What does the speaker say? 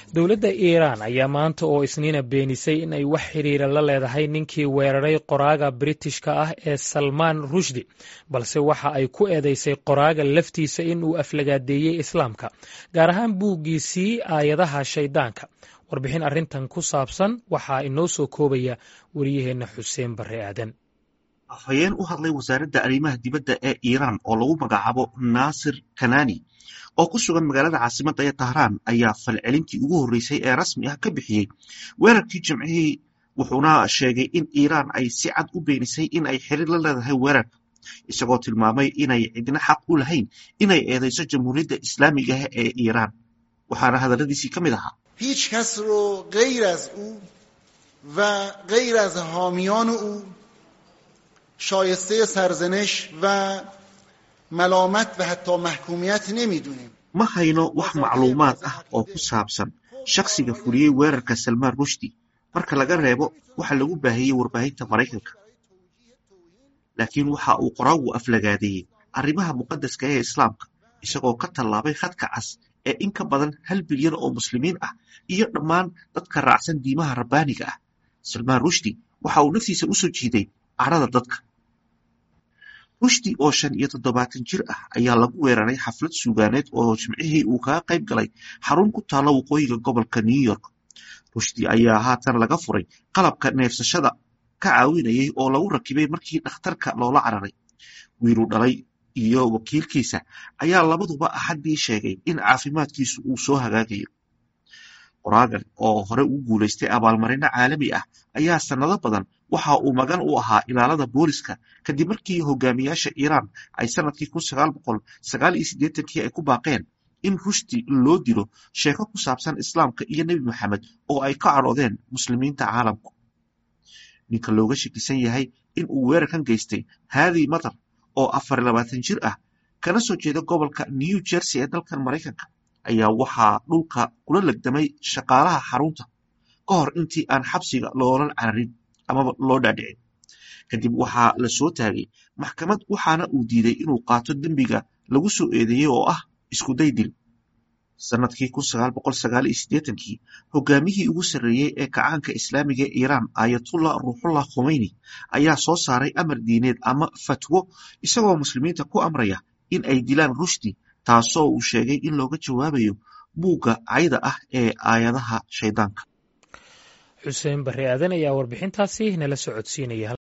dowladda iiraan ayaa maanta oo isniina beenisay in ay wax xiriira la leedahay ninkii weeraray qoraaga britishka ah ee salmaan rushdi balse waxa ay ku eedeysay qoraaga laftiisa in uu aflagaadeeyey islaamka gaar ahaan buuggiisii aayadaha shayddaanka warbixin arrintan ku saabsan waxaa inoo soo koobaya wariyaheenna xuseen barre aadan afhayeen u hadlay wasaaradda arrimaha dibadda ee iiraan oo lagu magacaabo naasir kanani oo ku sugan magaalada caasimadda ee tahraan ayaa falcelintii ugu horreysay ee rasmi ah ka bixiyey weerarkii jimcihii wuxuuna sheegay in iiraan ay si cad u beenisay in ay xiriir la leedahay weerarka isagoo tilmaamay inay cidna xaq u lahayn inay eedeyso jamhuuriyadda islaamiga ah ee iiraan waxaana hadalladiisii ka mid ahaa هیچ کس رو غیر از او و غیر از حامیان او شایسته سرزنش و ملامت و حتی محکومیت نمیدونیم ma hayno wax macluumaad ah oo ku saabsan shakhsiga fuliyey weerarka salmaan rushdi marka laga reebo waxa lagu baahiyey warbaahinta maraykanka laakiin waxa uu qoraagu aflagaadeeyey arrimaha muqadaska ee islaamka isagoo ka tallaabay khadka cas ee in ka badan hal bilyan oo muslimiin ah iyo dhammaan dadka raacsan diimaha rabbaaniga ah salmaan rushdi waxa uu naftiisa u soo jiiday cadhada dadka rushdi oo shan iyo toddobaatan jir ah ayaa lagu weeraray xaflad suugaaneed oo jimcihii uu kaga qayb galay xarun ku taalla waqooyiga gobolka new york rushdi ayaa haatan laga furay qalabka neefsashada ka caawinayay oo lagu rakibay markii dhakhtarka loola cararay wiiluu dhalay iyo wakiilkiisa ayaa labaduba axaddii sheegay in caafimaadkiisu uu soo hagaagayo qoraagan oo hore ugu guulaystay abaalmarino caalami ah ayaa sannado badan waxa uu magan u ahaa ilaalada booliska kadib markii hogaamiyaasha iiraan ay sanadkii kun sagaal boqol sagaal iyo siddeetankii ay ku baaqeen in rushdi loo dilo sheeko ku saabsan islaamka iyo nebi maxamed oo ay ka cadhoodeen muslimiinta caalamku ninka looga shakisan yahay in uu weerarkan geystay haadi matar oo afar labaatan jir ah kana soo jeeda gobolka new jersey ee dalkan maraykanka ayaa waxaa dhulka kula legdamay shaqaalaha xarunta ka hor intii aan xabsiga loolan cararin amaba loo dhaadhicin kadib waxaa la soo taagay maxkamad waxaana uu diiday inuu qaato dembiga lagu soo eedeeyey oo ah iskuday dil sanadkii kun sagaal boqol sagaal iyo siddeetankii hogaamiyihii ugu sarreeyey ee kacaanka islaamiga ee iiraan aayatullah ruuxullah khomeyni ayaa soo saaray amar diineed ama fatwo isagoo muslimiinta ku amraya in ay dilaan rushdi taasoo uu sheegay in looga jawaabayo buugga cayda ah ee aayadaha shayddaanka xuseen barre aadan ayaa warbixintaasi nala socodsiinaya